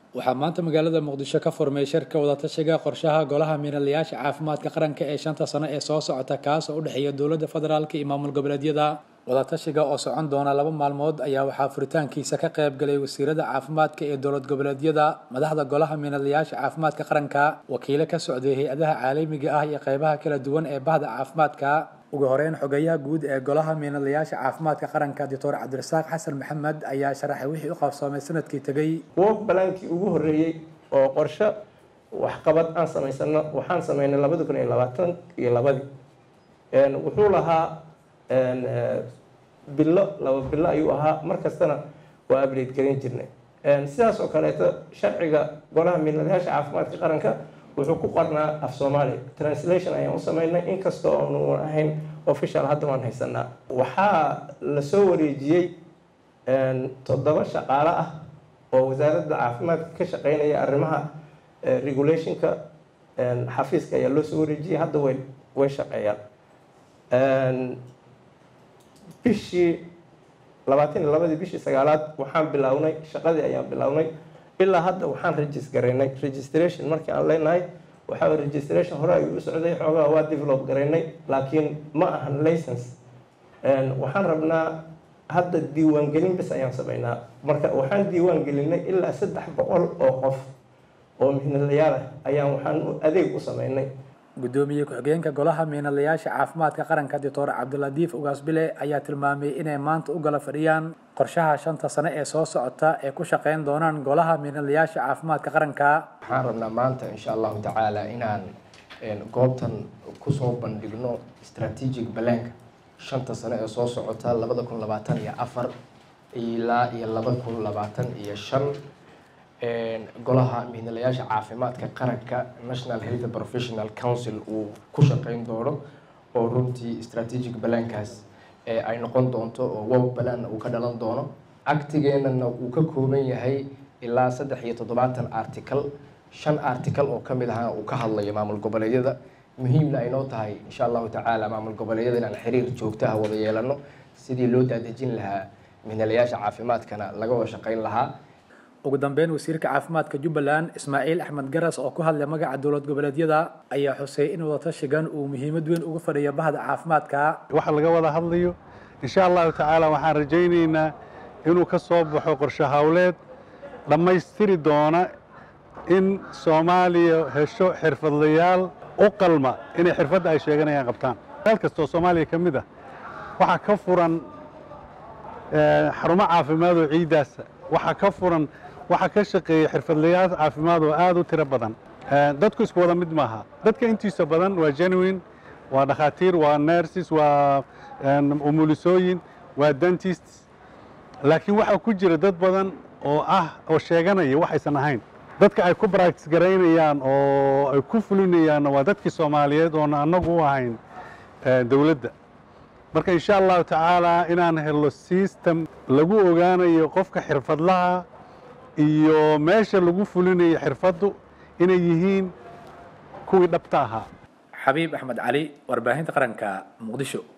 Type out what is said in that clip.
waxaa maanta magaalada muqdisho ka furmay shirka wadatashiga qorshaha golaha miinalayaasha caafimaadka qaranka ee shanta sano ee soo socota kaas oo u dhexeeya dowladda federaalka iyo maamul goboleedyada wadatashiga oo socon doona laba maalmood ayaa waxaa furitaankiisa ka qayb galay wasiirada caafimaadka ee dowlad goboleedyada madaxda golaha miinalayaasha caafimaadka qaranka wakiilo ka socday hay-adaha caalamiga ah iyo qaybaha kala duwan ee bahda caafimaadka ugu horeyn xogeyaha guud ee golaha miinalayaasha caafimaadka qaranka doctor cabdirasaaq xasan maxamed ayaa sharaxay wixii u qabsoomay sanadkii tegey work balaankii ugu horreeyey oo qorshe waxqabad aan samaysano waxaan sameynay labadi kun iyo labaatan iyo labadii wuxuu lahaa bilo laba bilo ayuu ahaa mar kastana waa update garin jirnay sidaas oo kaleeto sharciga golaha miinalayaasha caafimaadka qaranka wuxuu ku qornaa af soomaaliya translation ayaan u sameynay inkastoo aanu ahayn official hadda waan haysanaa waxaa lasoo wareejiyey toddoba shaqaale ah oo wasaaradda caafimaadka ka shaqeynaya arrimaha regulationka xafiiska ayaa loo soo wareejiyey hadda way way shaqeeyaan bishii labaatan iyo labadii bishii sagaalaad waxaan bilownay shaqadii ayaan bilownay ilaa hadda waxaan regis garaynay registration markii aan leenahay waxaa registration hore ayuu u socday xoogaa waa develop garaynay laakiin ma ahan license waxaan rabnaa hadda diiwaangelin bis ayaan sameynaa marka waxaan diiwaan gelinay ilaa saddex boqol oo qof oo mihnalayaal ah ayaan waxaan adeeg u sameynay gudoomiye ku-xigeenka golaha miinalayaasha caafimaadka qaranka doctor cabdiladiif ugaasbile ayaa tilmaamay inay maanta u gala fadhiyaan qorshaha shanta sane ee soo socota ee ku shaqeyn doonaan golaha miinalayaasha caafimaadka qaranka waxaan rabnaa maanta insha allahu tacaala inaan goobtan kusoo bandhigno strategic balanka shanta sane ee soo socota labada kun labaatan iyo afar ilaa iyo laba kun labaatan iyo shan golaha mihnalayaasha caafimaadka qaranka national health professional council uu ku shaqeyn doono oo runtii strategic balankaas ay noqon doonto oo wow balanna uu ka dhalan doono actigeenana uu ka kooban yahay ilaa saddex iyo toddobaatan article shan article oo kamid ahana uu ka hadlayo maamul goboleedyada muhiimna ay noo tahay insha allahu tacaala maamul goboleedyada inaan xiriir joogtaha wada yeelano sidii loo daadejin lahaa mihnalayaasha caafimaadkana laga wada shaqeyn lahaa ugu dambeyn wasiirka caafimaadka jubbaland ismaaciil axmed garas oo ku hadlay magaca dowlad goboleedyada ayaa xusay in wadatashigan uu muhiimad weyn uga fadhiyo bahda caafimaadka waxa laga wada hadlayo insha allahu tacaala waxaan rajaynaynaa inuu ka soo baxo qorshe hawleed dhammaystiri doona in soomaaliya hesho xirfadlayaal u qalma inay xirfadda ay sheeganayaan qabtaan meel kastoo soomaaliya ka mid ah waxaa ka furan xarumo caafimaad oo ciiddaasa waxaa ka furan waxaa ka shaqeeya xirfadlayaal caafimaad oo aada u tiro badan dadku isku wada mid maaha dadka intiisa badan waa genuine waa dhakhaatiir waa nerses waa umulisooyin waa dentist laakiin waxaa ku jira dad badan oo ah oo sheeganaya waxaysan ahayn dadka ay ku baractis garaynayaan oo ay ku fulinayaanna waa dadkii soomaaliyeed oona annagu u ahayn dowladda marka insha allahu tacaala inaan helo system lagu ogaanayo qofka xirfadlaha iyo meesha lagu fulinayo xirfaddu inay yihiin kuwii dhabta ahaa xabiib axmed cali warbaahinta qaranka muqdisho